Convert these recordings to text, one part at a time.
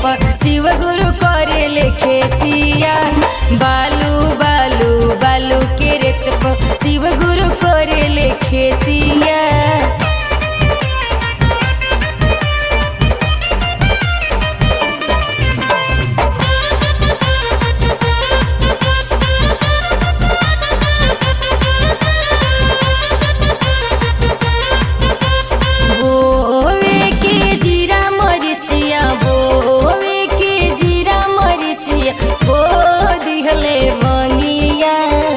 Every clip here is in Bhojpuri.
पर शिव गुरु करेले खेतिया बालू बालू बालू के रेत पर शिव गुरु करेले खेतिया बोवे के जीरा मरिचिया बोवे के जीरा मरिचिया बो दिहले मंगिया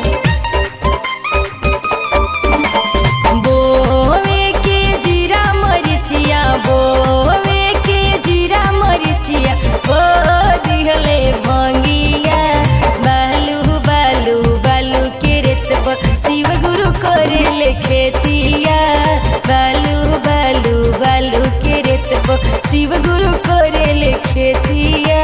बोवे के जीरा मरिचिया बोवे के जीरा मरिचिया बो दिहले मंगिया बालू बालू बालू के रेत पर शिव गुरु करेले खेतिया बालू बालू बालू के रेत पर शिव गुरु करेले खेतिया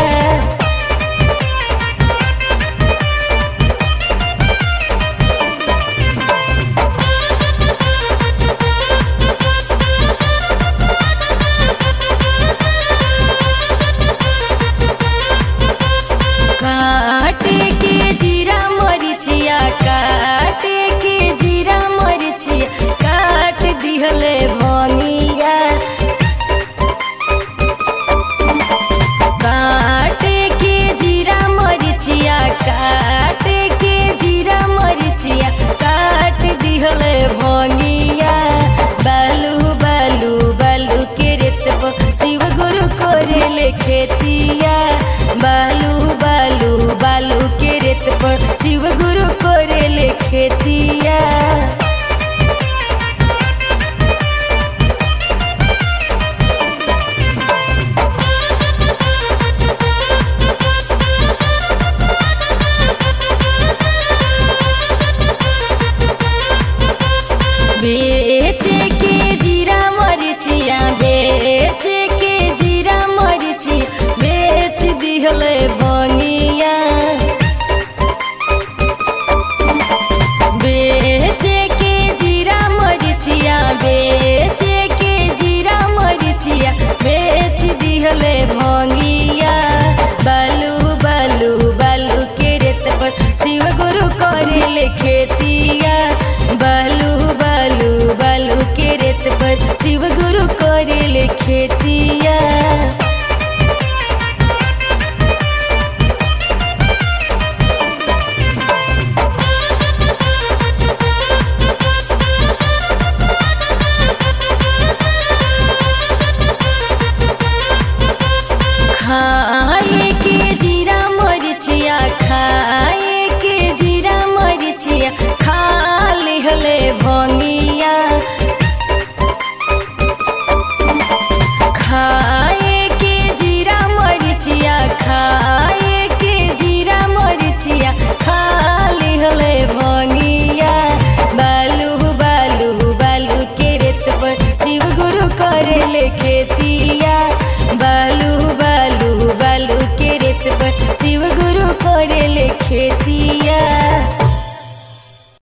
काटे के जीरा मरिचिया काटे के जीरा मरिचिया काट दिहले भंगिया काटे के जीरा मरिचिया काटे के जीरा मरिचिया काट दिहले भंगिया बालू बालू बालू के रेत पर शिव गुरु करेले खेतिया बालू बालू बालू के रेत पर शिव गुरु करेले खेतिया बेचे के जीरा मरिचिया बेचे के जीरा मरिचिया बेच दिहले बंगिया बेचे के जीरा मरिचिया बेचे के जीरा मरिचिया बेच दिहले भंगिया बालू बालू बालू के रेत पर शिव गुरु करेले खेतिया बालू बालू बालू के रेत पर शिव गुरु करेले खेतिया खाए के जीरा मरिचिया खाए के जीरा मरिचिया खा लिहले भंगिया खाए के जीरा मरिचिया खाए के जीरा मरिचिया खा लिहले भंगिया बालू बालू बालू के रेत पर शिव गुरु करेले खेतिया बालू बालू बालू के रेत पर शिव गुरु करेले खेती